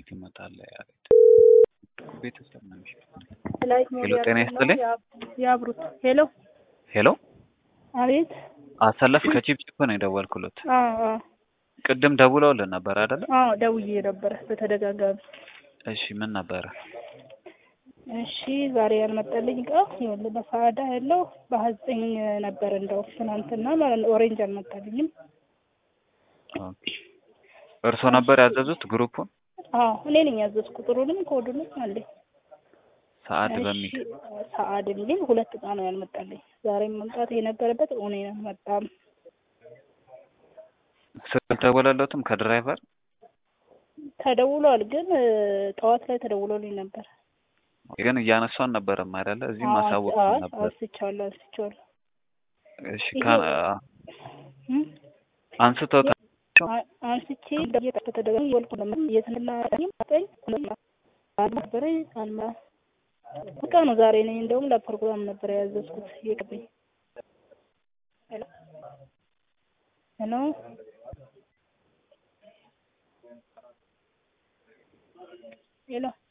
እንዴት ይመጣል? ያቤት ቤተሰብ ነው የሚሸጠው። ላይት ሄሎ ጤና ይስጥልኝ። ያብሩት። ሄሎ ሄሎ አቤት። አሰለፍ ከቺፕቺፕ ነው የደወልኩለት። አዎ አዎ ቅድም ደውለውልን ነበር አይደለ? አዎ ደውዬ ነበረ በተደጋጋሚ። እሺ ምን ነበረ? እሺ ዛሬ ያልመጣልኝ እቃ ይኸውልህ በፋዳ ያለው በሀያ ዘጠኝ ነበር እንደው ትናንትና ማለት ነው። ኦሬንጅ አልመጣልኝም። ኦኬ እርስዎ ነበር ያዘዙት ግሩፑን? አዎ እኔ ነኝ ያዘዝኩት። ቁጥሩንም ኮዱንም አለኝ። ሰዓት እሺ በሚል ሰዓድ የሚል ሁለት እቃ ነው ያልመጣልኝ። ዛሬም መምጣት የነበረበት እኔ አልመጣም። ስልክ ደወለለትም ከድራይቨር ተደውሏል፣ ግን እ፣ ጠዋት ላይ ተደውሎልኝ ነበር። ግን እያነሷን ነበረም አይደለ? እዚህም አዎ፣ ማሳወቅ አዎ፣ ነበር። አንስቼዋለሁ አንስቼዋለሁ። እሺ ይሄ- ከ አ- እም? አንስተውታል። አ- አንስቼ እንደየጠ ተደጋጋሚ ወልኩ ለምን እየተላጠኝ አጠኝ አልነበረኝ አልማ በቃ ነው ዛሬ ነኝ። እንደውም ለፕሮግራም ነበር ያዘዝኩት ይቅርብኝ። ሄሎ ሄሎ ሄሎ